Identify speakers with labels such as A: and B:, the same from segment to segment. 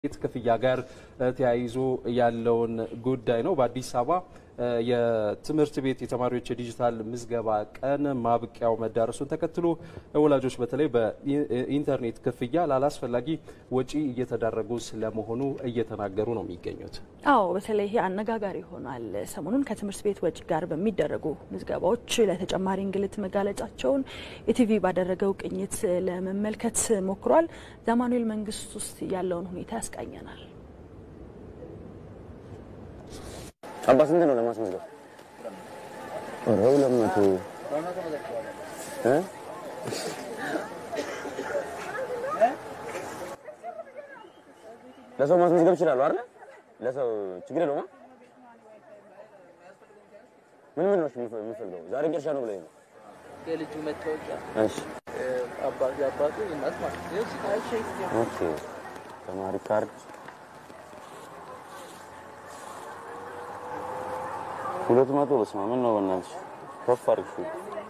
A: ክፍያ ጋር ተያይዞ ያለውን ጉዳይ ነው። በአዲስ አበባ የትምህርት ቤት የተማሪዎች የዲጂታል ምዝገባ ቀን ማብቂያው መዳረሱን ተከትሎ ወላጆች በተለይ በኢንተርኔት ክፍያ ላላስፈላጊ ወጪ እየተዳረጉ ስለመሆኑ እየተናገሩ ነው የሚገኙት።
B: አዎ በተለይ ይሄ አነጋጋሪ ሆኗል። ሰሞኑን ከትምህርት ቤት ወጪ ጋር በሚደረጉ ምዝገባዎች ለተጨማሪ እንግልት መጋለጫቸውን ኢቲቪ ባደረገው ቅኝት ለመመልከት ሞክሯል። ዛማኑኤል መንግስት ውስጥ ያለውን ሁኔታ ያስቃኘናል።
C: አባ ስንት ነው ለማስመዝገብ? ኧረ ሁለት መቶ እ ለሰው ማስመዝገብ ይችላሉ አይደል? ለሰው ችግር የለውም። ምን ምን ነው የምፈልገው? ዛሬ ቅርሻ ነው ብለኝ ነው።
D: የልጁ መታወቂያ፣
C: እሺ
D: አባቱ የአባቱ የእናት ማለት ነው።
C: ኦኬ። ተማሪ ካርድ ሁለት መቶ በስመ አብ ምን ነው በእናትሽ ከፍ አድርግሽ።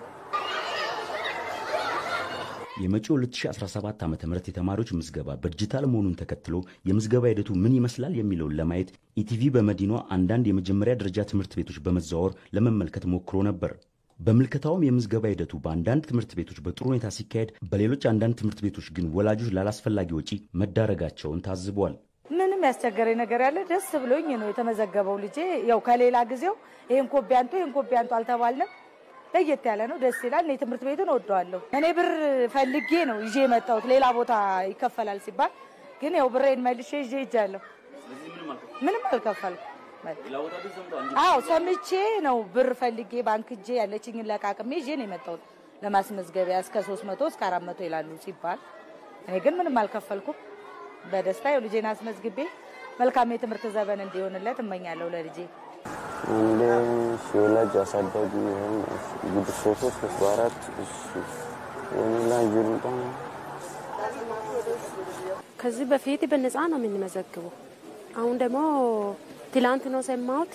E: የመጪው 2017 ዓ.ም የተማሪዎች ምዝገባ በዲጂታል መሆኑን ተከትሎ የምዝገባ ሂደቱ ምን ይመስላል የሚለውን ለማየት ኢቲቪ በመዲናዋ አንዳንድ የመጀመሪያ ደረጃ ትምህርት ቤቶች በመዘዋወር ለመመልከት ሞክሮ ነበር። በምልከታውም የምዝገባ ሂደቱ በአንዳንድ ትምህርት ቤቶች በጥሩ ሁኔታ ሲካሄድ፣ በሌሎች አንዳንድ ትምህርት ቤቶች ግን ወላጆች ላላስፈላጊ ወጪ መዳረጋቸውን ታዝቧል።
F: ምንም ያስቸገረኝ ነገር ያለ ደስ ብሎኝ ነው የተመዘገበው ልጄ። ያው ከሌላ ጊዜው ይሄን ኮቢ አንቱ ይሄን ኮቢ አንቱ አልተባልንም። ለየት ያለ ነው፣ ደስ ይላል። እኔ ትምህርት ቤቱን እወደዋለሁ። እኔ ብር ፈልጌ ነው ይዤ የመጣሁት ሌላ ቦታ ይከፈላል ሲባል ግን ያው ብሬን መልሼ ይዤ ሄጃለሁ። ምንም አልከፈልኩም። አዎ ሰምቼ ነው ብር ፈልጌ ባንክ እጄ ያለችኝን ለቃቅሜ ይዤ ነው የመጣሁት ለማስመዝገቢያ እስከ 300 እስከ 400 ይላሉ ሲባል እኔ ግን ምንም አልከፈልኩም። በደስታ ያው ልጄን አስመዝግቤ መልካም የትምህርት ዘመን እንዲሆንለት እመኛለሁ ለልጄ።
C: አንድ ወላጅ አሳዳጊ ይሆን ጉድ ሶስት ሶስት በአራት እሺ ወኔ ላይ ይሩጣ
G: ከዚህ በፊት በነፃ ነው የምንመዘግበው። አሁን ደግሞ ትላንት ነው ሰማሁት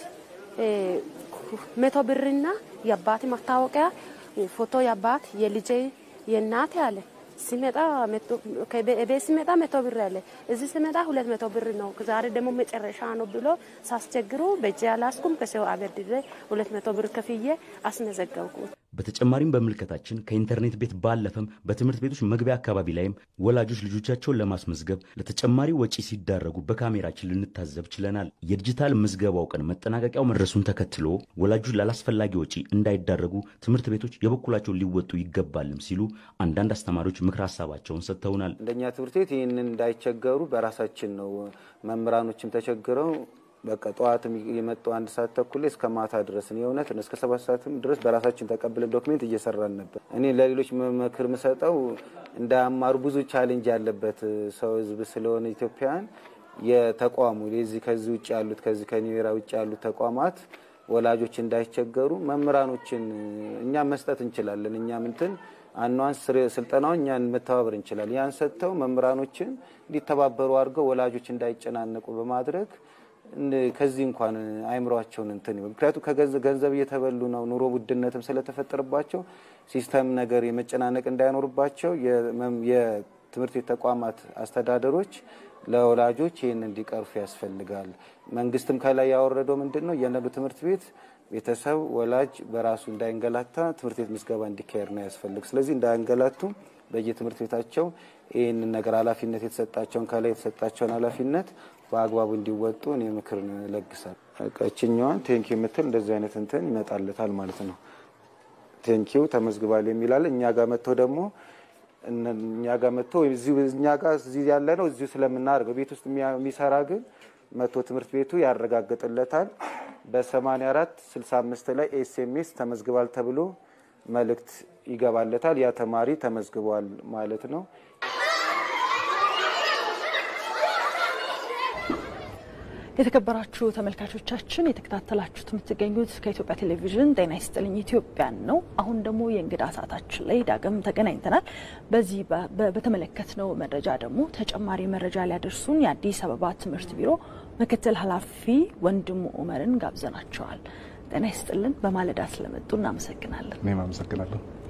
G: መቶ ብርና የአባት ማስታወቂያ ፎቶ የአባት የልጄ የእናት ያለ ሲመጣ ቤት ሲመጣ መቶ ብር አለ፣ እዚህ ሲመጣ ሁለት መቶ ብር ነው። ዛሬ ደግሞ መጨረሻ ነው ብሎ ሳስቸግሩ በእጄ አላስኩም። ከሰው አበድሬ ሁለት መቶ ብር ከፍዬ አስመዘገብኩ።
E: በተጨማሪም በምልከታችን ከኢንተርኔት ቤት ባለፈም በትምህርት ቤቶች መግቢያ አካባቢ ላይም ወላጆች ልጆቻቸውን ለማስመዝገብ ለተጨማሪ ወጪ ሲዳረጉ በካሜራችን ልንታዘብ ችለናል። የዲጂታል ምዝገባው ቀን መጠናቀቂያው መድረሱን ተከትሎ ወላጆች ላላስፈላጊ ወጪ እንዳይዳረጉ ትምህርት ቤቶች የበኩላቸውን ሊወጡ ይገባልም ሲሉ አንዳንድ አስተማሪዎች ምክር ሀሳባቸውን ሰጥተውናል።
H: እንደኛ ትምህርት ቤት ይህንን እንዳይቸገሩ በራሳችን ነው መምህራኖችም ተቸግረው በቃ ጠዋት የመጡ አንድ ሰዓት ተኩል ላይ እስከ ማታ ድረስ የእውነት እስከ ሰባት ሰዓትም ድረስ በራሳችን ተቀብለን ዶክሜንት እየሰራን ነበር። እኔ ለሌሎች ምክር ምሰጠው እንዳያማሩ ብዙ ቻሌንጅ ያለበት ሰው ህዝብ ስለሆነ ኢትዮጵያን የተቋሙ የዚህ ከዚህ ውጭ ያሉት ከዚህ ከኒዌራ ውጭ ያሉት ተቋማት ወላጆች እንዳይቸገሩ መምህራኖችን እኛ መስጠት እንችላለን። እኛ ምንትን አኗንስ ስልጠናውን እኛን መተባበር እንችላለን። ያን ሰጥተው መምህራኖችን እንዲተባበሩ አድርገው ወላጆች እንዳይጨናነቁ በማድረግ ከዚህ እንኳን አይምሯቸውን እንትን ምክንያቱም ከገንዘብ እየተበሉ ነው። ኑሮ ውድነትም ስለተፈጠረባቸው ሲስተም ነገር የመጨናነቅ እንዳይኖርባቸው የትምህርት ቤት ተቋማት አስተዳደሮች ለወላጆች ይህን እንዲቀርፉ ያስፈልጋል። መንግስትም ከላይ ያወረደው ምንድን ነው እያንዳንዱ ትምህርት ቤት ቤተሰብ፣ ወላጅ በራሱ እንዳይንገላታ ትምህርት ቤት ምዝገባ እንዲካሄድ ነው ያስፈልግ። ስለዚህ እንዳያንገላቱ በየትምህርት ቤታቸው ይህንን ነገር ኃላፊነት የተሰጣቸውን ከላይ የተሰጣቸውን ኃላፊነት በአግባቡ እንዲወጡ እኔ ምክር ለግሳል። እችኛዋን ቴንኪ የምትል እንደዚህ አይነት እንትን ይመጣለታል ማለት ነው። ቴንኪው ተመዝግባል የሚላል እኛ ጋር መጥቶ ደግሞ እኛ ጋር መጥቶ እኛ ጋር እዚህ ያለ ነው እዚሁ ስለምናደርገው ቤት ውስጥ የሚሰራ ግን መጥቶ ትምህርት ቤቱ ያረጋግጥለታል። በ84 65 ላይ ኤስኤምኤስ ተመዝግባል ተብሎ መልእክት ይገባለታል። ያ ተማሪ ተመዝግቧል ማለት ነው።
B: የተከበራችሁ ተመልካቾቻችን የተከታተላችሁት የምትገኙት ከኢትዮጵያ ቴሌቪዥን ጤና ይስጥልኝ ኢትዮጵያን ነው። አሁን ደግሞ የእንግዳ ሰዓታችን ላይ ዳግም ተገናኝተናል። በዚህ በተመለከትነው መረጃ ደግሞ ተጨማሪ መረጃ ሊያደርሱን የአዲስ አበባ ትምህርት ቢሮ ምክትል ኃላፊ ወንድሙ ኡመርን ጋብዘናቸዋል። ጤና ይስጥልን። በማለዳ ስለመጡ እናመሰግናለን።
I: እኔም አመሰግናለሁ።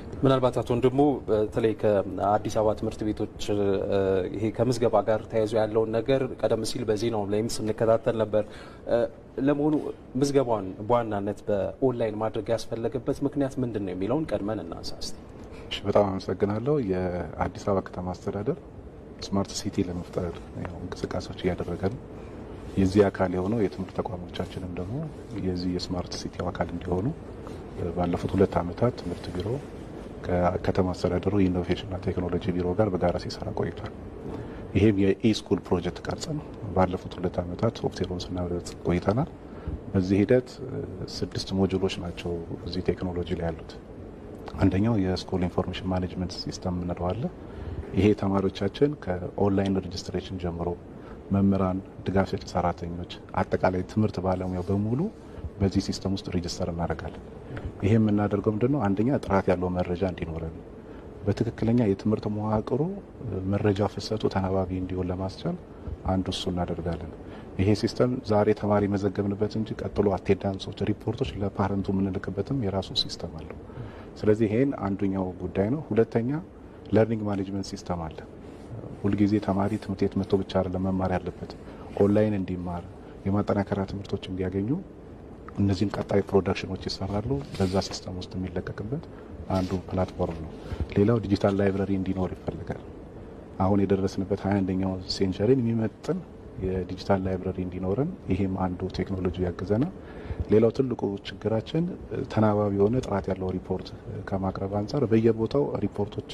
A: ምናልባት አቶ ወንድሙ በተለይ ከአዲስ አበባ ትምህርት ቤቶች ይሄ ከምዝገባ ጋር ተያይዞ ያለውን ነገር ቀደም ሲል በዜናው ላይም ስንከታተል ነበር። ለመሆኑ ምዝገባውን በዋናነት በኦንላይን ማድረግ ያስፈለገበት ምክንያት ምንድን ነው የሚለውን ቀድመን እናንሳ እስቲ።
I: እሺ፣ በጣም አመሰግናለሁ። የአዲስ አበባ ከተማ አስተዳደር ስማርት ሲቲ ለመፍጠር እንቅስቃሴዎች እያደረገ ነው። የዚህ አካል የሆነው የትምህርት ተቋሞቻችንም ደግሞ የዚህ የስማርት ሲቲው አካል እንዲሆኑ ባለፉት ሁለት ዓመታት ትምህርት ቢሮ ከከተማ አስተዳደሩ የኢኖቬሽንና ቴክኖሎጂ ቢሮ ጋር በጋራ ሲሰራ ቆይቷል። ይሄም የኢስኩል ፕሮጀክት ቀርጸን ባለፉት ሁለት ዓመታት ሶፍትዌሩን ስናበለጽ ቆይተናል። በዚህ ሂደት ስድስት ሞጁሎች ናቸው እዚህ ቴክኖሎጂ ላይ ያሉት። አንደኛው የስኩል ኢንፎርሜሽን ማኔጅመንት ሲስተም የምንለው አለ። ይሄ ተማሪዎቻችን ከኦንላይን ሬጅስትሬሽን ጀምሮ መምህራን፣ ድጋፍ ሰጪ ሰራተኞች፣ አጠቃላይ ትምህርት ባለሙያው በሙሉ በዚህ ሲስተም ውስጥ ሬጅስተር እናደርጋለን። ይሄ የምናደርገው ምንድነው? አንደኛ ጥራት ያለው መረጃ እንዲኖረን በትክክለኛ የትምህርት መዋቅሩ መረጃ ፍሰቱ ተናባቢ እንዲሆን ለማስቻል አንዱ እሱ እናደርጋለን። ይሄ ሲስተም ዛሬ ተማሪ መዘገብንበት እንጂ ቀጥሎ አቴንዳንሶች፣ ሪፖርቶች ለፓረንቱ የምንልክበትም የራሱ ሲስተም አለው። ስለዚህ ይሄን አንዱኛው ጉዳይ ነው። ሁለተኛ ለርኒንግ ማኔጅመንት ሲስተም አለ። ሁልጊዜ ተማሪ ትምህርት ቤት መጥቶ ብቻ አይደለም መማር ያለበት፣ ኦንላይን እንዲማር የማጠናከሪያ ትምህርቶች እንዲያገኙ እነዚህም ቀጣይ ፕሮዳክሽኖች ይሰራሉ። በዛ ሲስተም ውስጥ የሚለቀቅበት አንዱ ፕላትፎርም ነው። ሌላው ዲጂታል ላይብረሪ እንዲኖር ይፈልጋል። አሁን የደረስንበት ሀያ አንደኛው ሴንቸሪን የሚመጥን የዲጂታል ላይብረሪ እንዲኖረን ይሄም አንዱ ቴክኖሎጂ ያግዘናል። ሌላው ትልቁ ችግራችን ተናባቢ የሆነ ጥራት ያለው ሪፖርት ከማቅረብ አንጻር በየቦታው ሪፖርቶች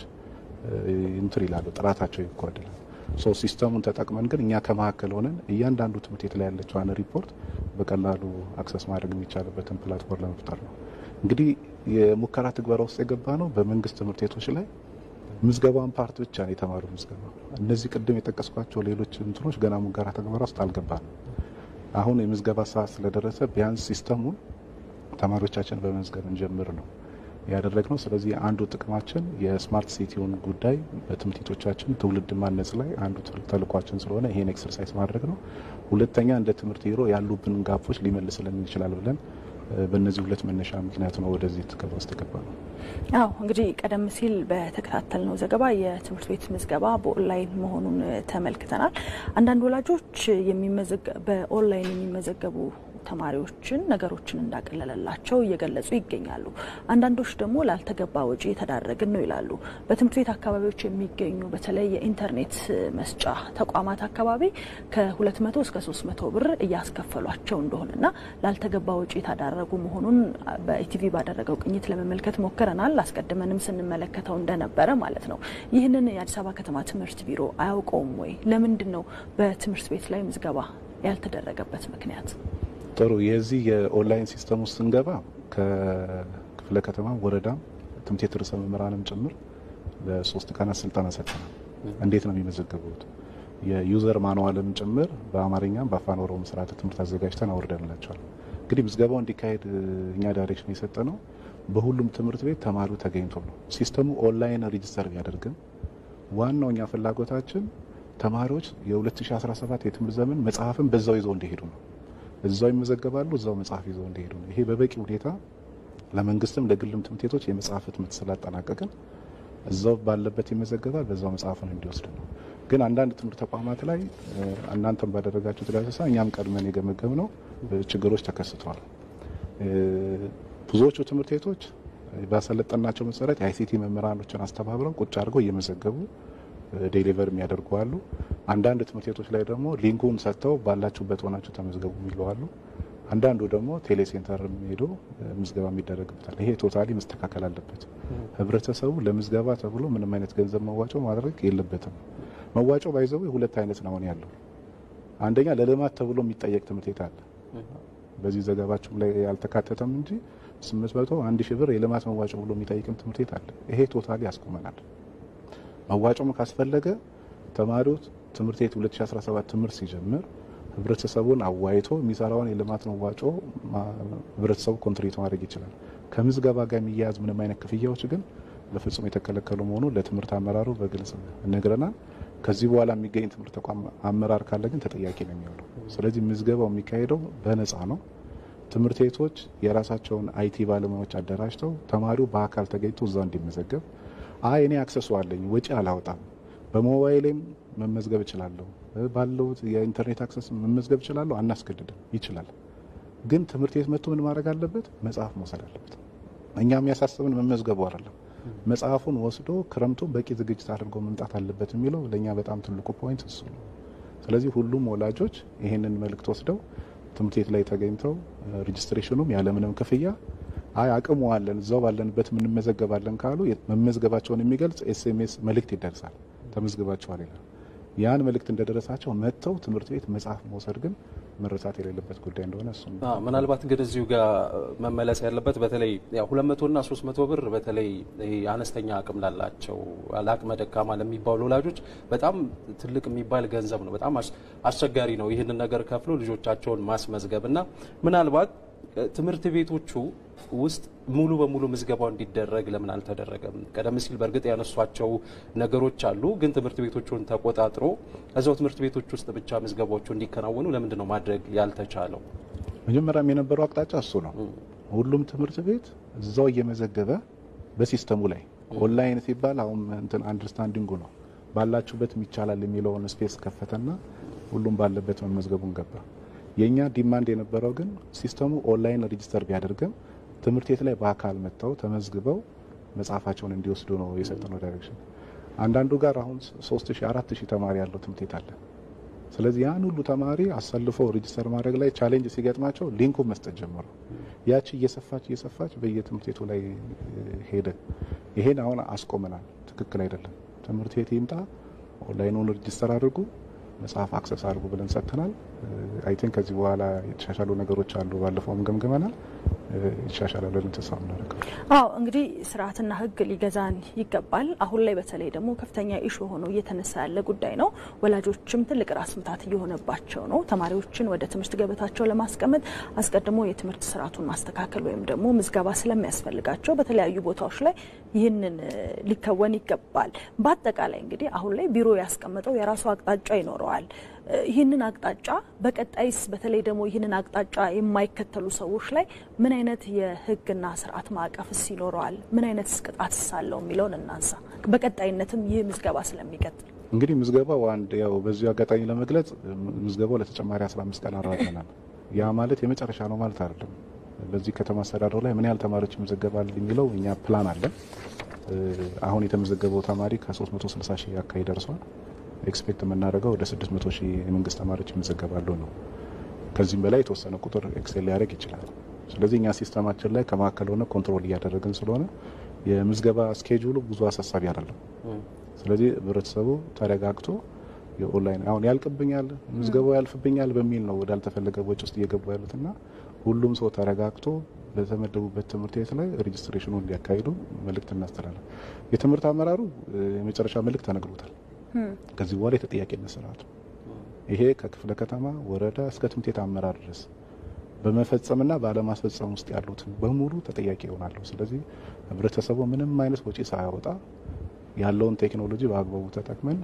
I: እንትን ይላሉ፣ ጥራታቸው ይጓደላል። ሶ ሲስተሙን ተጠቅመን ግን እኛ ከመካከል ሆነን እያንዳንዱ ትምህርት ቤት ላይ ያለችዋን ሪፖርት በቀላሉ አክሰስ ማድረግ የሚቻልበትን ፕላትፎርም ለመፍጠር ነው። እንግዲህ የሙከራ ትግበራ ውስጥ የገባ ነው። በመንግስት ትምህርት ቤቶች ላይ ምዝገባን ፓርት ብቻ ነው የተማሩ ምዝገባ። እነዚህ ቅድም የጠቀስኳቸው ሌሎች እንትኖች ገና ሙከራ ትግበራ ውስጥ አልገባንም። አሁን የምዝገባ ሰዓት ስለደረሰ ቢያንስ ሲስተሙን ተማሪዎቻችን በመዝገብ እንጀምር ነው ያደረግነው። ስለዚህ አንዱ ጥቅማችን የስማርት ሲቲውን ጉዳይ በትምህርት ቤቶቻችን ትውልድ ማነጽ ላይ አንዱ ተልኳችን ስለሆነ ይሄን ኤክሰርሳይዝ ማድረግ ነው። ሁለተኛ እንደ ትምህርት ቢሮ ያሉብን ጋፎች ሊመልስልን ይችላል ብለን በእነዚህ ሁለት መነሻ ምክንያት ነው ወደዚህ ትገባ ውስጥ የገባ ነው።
B: አዎ እንግዲህ ቀደም ሲል በተከታተልነው ዘገባ የትምህርት ቤት ምዝገባ በኦንላይን መሆኑን ተመልክተናል። አንዳንድ ወላጆች በኦንላይን የሚመዘገቡ ተማሪዎችን ነገሮችን እንዳቀለለላቸው እየገለጹ ይገኛሉ። አንዳንዶች ደግሞ ላልተገባ ወጪ የተዳረግን ነው ይላሉ። በትምህርት ቤት አካባቢዎች የሚገኙ በተለይ የኢንተርኔት መስጫ ተቋማት አካባቢ ከ200 እስከ 300 ብር እያስከፈሏቸው እንደሆነና ላልተገባ ወጪ የተዳረጉ መሆኑን በኢቲቪ ባደረገው ቅኝት ለመመልከት ሞክረናል። አስቀድመንም ስንመለከተው እንደነበረ ማለት ነው። ይህንን የአዲስ አበባ ከተማ ትምህርት ቢሮ አያውቀውም ወይ? ለምንድን ነው በትምህርት ቤት ላይ ምዝገባ ያልተደረገበት ምክንያት?
I: ጥሩ የዚህ የኦንላይን ሲስተም ውስጥ ስንገባ ከክፍለ ከተማ ወረዳም ትምህርት ቤት ርዕሰ መምህራንም ጭምር ለሶስት ቀናት ስልጠና ሰጥተናል። እንዴት ነው የሚመዘገቡት? የዩዘር ማንዋልም ጭምር በአማርኛም በአፋን ኦሮሞ ስርዓተ ትምህርት አዘጋጅተን አውርደንላቸዋል። እንግዲህ ምዝገባው እንዲካሄድ እኛ ዳይሬክሽን የሰጠ ነው። በሁሉም ትምህርት ቤት ተማሪው ተገኝቶ ነው። ሲስተሙ ኦንላይን ሬጅስተር ቢያደርግም ዋናው እኛ ፍላጎታችን ተማሪዎች የ2017 የትምህርት ዘመን መጽሐፍን በዛው ይዘው እንዲሄዱ ነው። እዛው ይመዘገባሉ፣ እዛው መጽሐፍ ይዘው እንዲሄዱ ነው። ይሄ በበቂ ሁኔታ ለመንግስትም ለግልም ትምህርት ቤቶች የመጽሐፍ ህትመት ስላጠናቀቅን እዛው ባለበት ይመዘገባል፣ በዛው መጽሐፉን እንዲወስድ ነው። ግን አንዳንድ ትምህርት ተቋማት ላይ እናንተም ባደረጋችሁት ዳሰሳ እኛም ቀድመን የገመገም ነው ችግሮች ተከስተዋል። ብዙዎቹ ትምህርት ቤቶች ባሰለጠናቸው መሰረት የአይሲቲ መምህራኖችን አስተባብረው ቁጭ አድርገው እየመዘገቡ ዴሊቨር የሚያደርጉ አሉ። አንዳንድ ትምህርት ቤቶች ላይ ደግሞ ሊንኩን ሰጥተው ባላችሁበት ሆናችሁ ተመዝገቡ የሚሉ አሉ። አንዳንዱ ደግሞ ቴሌሴንተር ሄዶ ምዝገባ የሚደረግበታል። ይሄ ቶታሊ መስተካከል አለበት። ህብረተሰቡ ለምዝገባ ተብሎ ምንም አይነት ገንዘብ መዋጮ ማድረግ የለበትም። መዋጮ ባይዘው ሁለት አይነት ነው አሁን ያለው። አንደኛ ለልማት ተብሎ የሚጠየቅ ትምህርት ቤት አለ። በዚህ ዘገባችሁም ላይ ያልተካተተም እንጂ ስምንት መቶ አንድ ሺህ ብር የልማት መዋጮ ብሎ የሚጠይቅም ትምህርት ቤት አለ። ይሄ ቶታሊ ያስቆመናል። መዋጮም ካስፈለገ ተማሪው ትምህርት ቤት 2017 ትምህርት ሲጀምር ህብረተሰቡን አዋይቶ የሚሰራውን የልማት መዋጮ ህብረተሰቡ ኮንትሪት ማድረግ ይችላል። ከምዝገባ ጋር የሚያያዝ ምንም አይነት ክፍያዎች ግን በፍጹም የተከለከሉ መሆኑ ለትምህርት አመራሩ በግልጽ ነግረናል። ከዚህ በኋላ የሚገኝ ትምህርት ተቋም አመራር ካለ ግን ተጠያቂ ነው የሚሆነው። ስለዚህ ምዝገባው የሚካሄደው በነፃ ነው። ትምህርት ቤቶች የራሳቸውን አይቲ ባለሙያዎች አደራጅተው ተማሪው በአካል ተገኝቶ እዛው እንዲመዘገብ፣ አይ እኔ አክሰሱ አለኝ ወጪ አላወጣም፣ በሞባይሌም መመዝገብ እችላለሁ፣ ባለው የኢንተርኔት አክሰስ መመዝገብ እችላለሁ፣ አናስገድድም፣ ይችላል። ግን ትምህርት ቤት መጥቶ ምን ማድረግ አለበት? መጽሐፍ መውሰድ አለበት። እኛ የሚያሳስብን መመዝገቡ አይደለም፣ መጽሐፉን ወስዶ ክረምቱን በቂ ዝግጅት አድርጎ መምጣት አለበት የሚለው ለእኛ በጣም ትልቁ ፖይንት እሱ ነው። ስለዚህ ሁሉም ወላጆች ይህንን መልእክት ወስደው ትምህርት ቤት ላይ ተገኝተው ሬጅስትሬሽኑም ያለምንም ክፍያ አይ አቅሙ አለን እዛው ባለንበት እንመዘገባለን ካሉ መመዝገባቸውን የሚገልጽ ኤስኤምኤስ መልእክት ይደርሳል። ተመዝግባቸዋል ይላል። ያን መልእክት እንደደረሳቸው መጥተው ትምህርት ቤት መጽሐፍ መውሰድ ግን መረሳት የሌለበት ጉዳይ እንደሆነ እሱ
A: ምናልባት እንግዲህ እዚሁ ጋር መመለስ ያለበት በተለይ ሁለት መቶና ሶስት መቶ ብር በተለይ አነስተኛ አቅም ላላቸው ለአቅመ ደካማ ለሚባሉ ወላጆች በጣም ትልቅ የሚባል ገንዘብ ነው። በጣም አስቸጋሪ ነው ይህንን ነገር ከፍሎ ልጆቻቸውን ማስመዝገብ እና ምናልባት ትምህርት ቤቶቹ ውስጥ ሙሉ በሙሉ ምዝገባው እንዲደረግ ለምን አልተደረገም? ቀደም ሲል በእርግጥ ያነሷቸው ነገሮች አሉ። ግን ትምህርት ቤቶቹን ተቆጣጥሮ እዛው ትምህርት ቤቶች ውስጥ ብቻ ምዝገባዎቹ እንዲከናወኑ ለምንድን ነው ማድረግ ያልተቻለው?
I: መጀመሪያም የነበረው አቅጣጫ እሱ ነው። ሁሉም ትምህርት ቤት እዛው እየመዘገበ በሲስተሙ ላይ ኦንላይን ሲባል አሁን እንትን አንደርስታንዲንጉ ነው ባላችሁበት ይቻላል የሚለውን ስፔስ ከፈተና ሁሉም ባለበት መመዝገቡን ገባ። የእኛ ዲማንድ የነበረው ግን ሲስተሙ ኦንላይን ሬጂስተር ቢያደርግም ትምህርት ቤት ላይ በአካል መጥተው ተመዝግበው መጽሐፋቸውን እንዲወስዱ ነው የሰጠነው ዳይሬክሽን። አንዳንዱ ጋር አሁን ሶስት ሺህ አራት ሺህ ተማሪ ያለው ትምህርት ቤት አለ። ስለዚህ ያን ሁሉ ተማሪ አሰልፈው ሬጂስተር ማድረግ ላይ ቻሌንጅ ሲገጥማቸው ሊንኩን መስጠት ጀመሩ። ያቺ እየሰፋች እየሰፋች በየትምህርት ቤቱ ላይ ሄደ። ይሄን አሁን አስቆመናል። ትክክል አይደለም። ትምህርት ቤት ይምጣ፣ ኦንላይኑን ሬጂስተር አድርጉ መጽሐፍ አክሰስ አድርጉ ብለን ሰጥተናል። አይ ቲንክ ከዚህ በኋላ የተሻሻሉ ነገሮች አሉ። ባለፈውም ገምግመናል። ይሻሻላል ብለን ተስፋ የምናደርገው።
B: አዎ እንግዲህ ስርዓትና ሕግ ሊገዛን ይገባል። አሁን ላይ በተለይ ደግሞ ከፍተኛ ኢሹ ሆኖ እየተነሳ ያለ ጉዳይ ነው። ወላጆችም ትልቅ ራስ ምታት እየሆነባቸው ነው። ተማሪዎችን ወደ ትምህርት ገበታቸው ለማስቀመጥ አስቀድሞ የትምህርት ስርዓቱን ማስተካከል ወይም ደግሞ ምዝገባ ስለሚያስፈልጋቸው በተለያዩ ቦታዎች ላይ ይህንን ሊከወን ይገባል። በአጠቃላይ እንግዲህ አሁን ላይ ቢሮ ያስቀመጠው የራሱ አቅጣጫ ይኖረዋል። ይህንን አቅጣጫ በቀጣይስ በተለይ ደግሞ ይህንን አቅጣጫ የማይከተሉ ሰዎች ላይ ምን አይነት የህግና ስርዓት ማዕቀፍስ ይኖረዋል? ምን አይነት ቅጣትስ አለው የሚለውን እናንሳ። በቀጣይነትም ይህ ምዝገባ ስለሚቀጥል
I: እንግዲህ ምዝገባው አንድ ያው በዚሁ አጋጣሚ ለመግለጽ ምዝገባው ለተጨማሪ 15 ቀን አራዘናል። ያ ማለት የመጨረሻ ነው ማለት አይደለም። በዚህ ከተማ አስተዳደሩ ላይ ምን ያህል ተማሪዎች ይመዘገባል የሚለው እኛ ፕላን አለን። አሁን የተመዘገበው ተማሪ ከ360 ሺህ አካባቢ ደርሷል። ኤክስፔክት የምናደርገው ወደ 600 ሺህ የመንግስት ተማሪዎች ይመዘገባሉ ነው። ከዚህም በላይ የተወሰነ ቁጥር ኤክሴል ሊያደርግ ይችላል። ስለዚህ እኛ ሲስተማችን ላይ ከማዕከል ሆነ ኮንትሮል እያደረግን ስለሆነ የምዝገባ ስኬጁሉ ብዙ አሳሳቢ አይደለም። ስለዚህ ህብረተሰቡ ተረጋግቶ የኦንላይን አሁን ያልቅብኛል፣ ምዝገባው ያልፍብኛል በሚል ነው ወዳልተፈለገ ወጪ ውስጥ እየገቡ ያሉትና ሁሉም ሰው ተረጋግቶ በተመደቡበት ትምህርት ቤት ላይ ሬጅስትሬሽኑ እንዲያካሂዱ መልእክት እናስተላለን። የትምህርት አመራሩ የመጨረሻ መልእክት ተነግሮታል። ከዚህ በኋላ የተጠያቂነት ስርዓቱ ይሄ ከክፍለ ከተማ ወረዳ እስከ ትምህርት ቤት አመራር ድረስ በመፈጸምና ባለማስፈጸም ውስጥ ያሉትን በሙሉ ተጠያቂ ይሆናሉ። ስለዚህ ህብረተሰቡ ምንም አይነት ወጪ ሳያወጣ ያለውን ቴክኖሎጂ በአግባቡ ተጠቅመን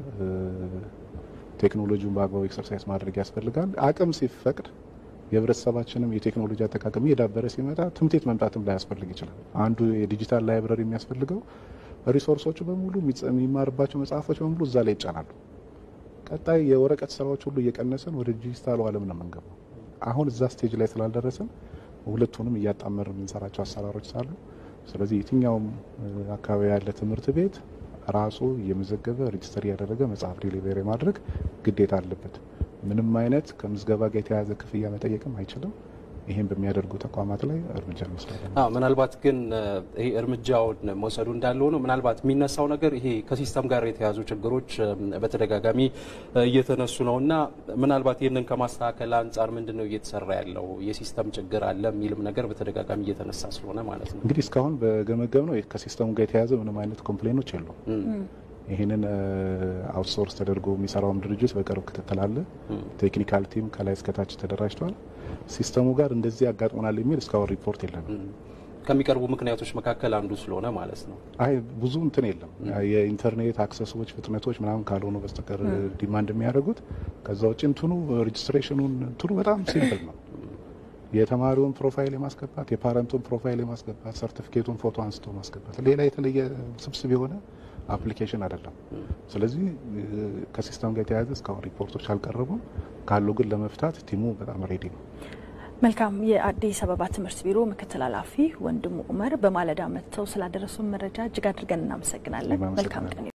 I: ቴክኖሎጂውን በአግባቡ ኤክሰርሳይዝ ማድረግ ያስፈልጋል። አቅም ሲፈቅድ የህብረተሰባችንም የቴክኖሎጂ አጠቃቀም እየዳበረ ሲመጣ ትምህርት ቤት መምጣትም ላያስፈልግ ይችላል። አንዱ የዲጂታል ላይብረሪ የሚያስፈልገው ሪሶርሶቹ በሙሉ የሚማርባቸው መጽሐፎች በሙሉ እዛ ላይ ይጫናሉ። ቀጣይ የወረቀት ስራዎች ሁሉ እየቀነሰን ወደ ዲጂታሉ ዓለም ነው የምንገባው። አሁን እዛ ስቴጅ ላይ ስላልደረስን ሁለቱንም እያጣመር የምንሰራቸው አሰራሮች ሳሉ፣ ስለዚህ የትኛውም አካባቢ ያለ ትምህርት ቤት ራሱ እየመዘገበ ሬጅስተር እያደረገ መጽሐፍ ዲሊቨሪ ማድረግ ግዴታ አለበት። ምንም አይነት ከምዝገባ ጋር የተያያዘ ክፍያ መጠየቅም አይችልም። ይህን በሚያደርጉ ተቋማት ላይ እርምጃ እንወስዳለን።
A: ምናልባት ግን ይሄ እርምጃውን መውሰዱ እንዳለ ሆኖ ምናልባት የሚነሳው ነገር ይሄ ከሲስተም ጋር የተያዙ ችግሮች በተደጋጋሚ እየተነሱ ነው እና ምናልባት ይህንን ከማስተካከል አንጻር ምንድን ነው እየተሰራ ያለው? የሲስተም ችግር አለ የሚልም ነገር በተደጋጋሚ እየተነሳ ስለሆነ ማለት ነው።
I: እንግዲህ እስካሁን በገመገብ ነው ከሲስተሙ ጋር የተያያዘ ምንም አይነት ኮምፕሌኖች የሉም። ይህንን አውትሶርስ ተደርጎ የሚሰራውም ድርጅት በቅርብ ክትትል አለ። ቴክኒካል ቲም ከላይ እስከታች ተደራጅቷል። ሲስተሙ ጋር እንደዚህ ያጋጥሞናል የሚል እስካሁን ሪፖርት የለንም።
A: ከሚቀርቡ ምክንያቶች መካከል አንዱ ስለሆነ ማለት ነው።
I: አይ ብዙ እንትን የለም የኢንተርኔት አክሰሶች ፍጥነቶች ምናምን ካልሆኑ በስተቀር ዲማንድ የሚያደርጉት ከዛ ውጭ እንትኑ ሬጅስትሬሽኑን እንትኑ በጣም ሲምፕል ነው። የተማሪውን ፕሮፋይል የማስገባት የፓረንቱን ፕሮፋይል የማስገባት ሰርቲፊኬቱን ፎቶ አንስቶ ማስገባት ሌላ የተለየ ስብስብ የሆነ አፕሊኬሽን አይደለም። ስለዚህ ከሲስተም ጋር የተያያዘ እስካሁን ሪፖርቶች አልቀረቡም። ካሉ ግን ለመፍታት ቲሙ በጣም ሬዲ ነው።
B: መልካም። የአዲስ አበባ ትምህርት ቢሮ ምክትል ኃላፊ ወንድሙ ኡመር በማለዳ መጥተው ስላደረሱን መረጃ እጅግ አድርገን እናመሰግናለን። መልካም ቀን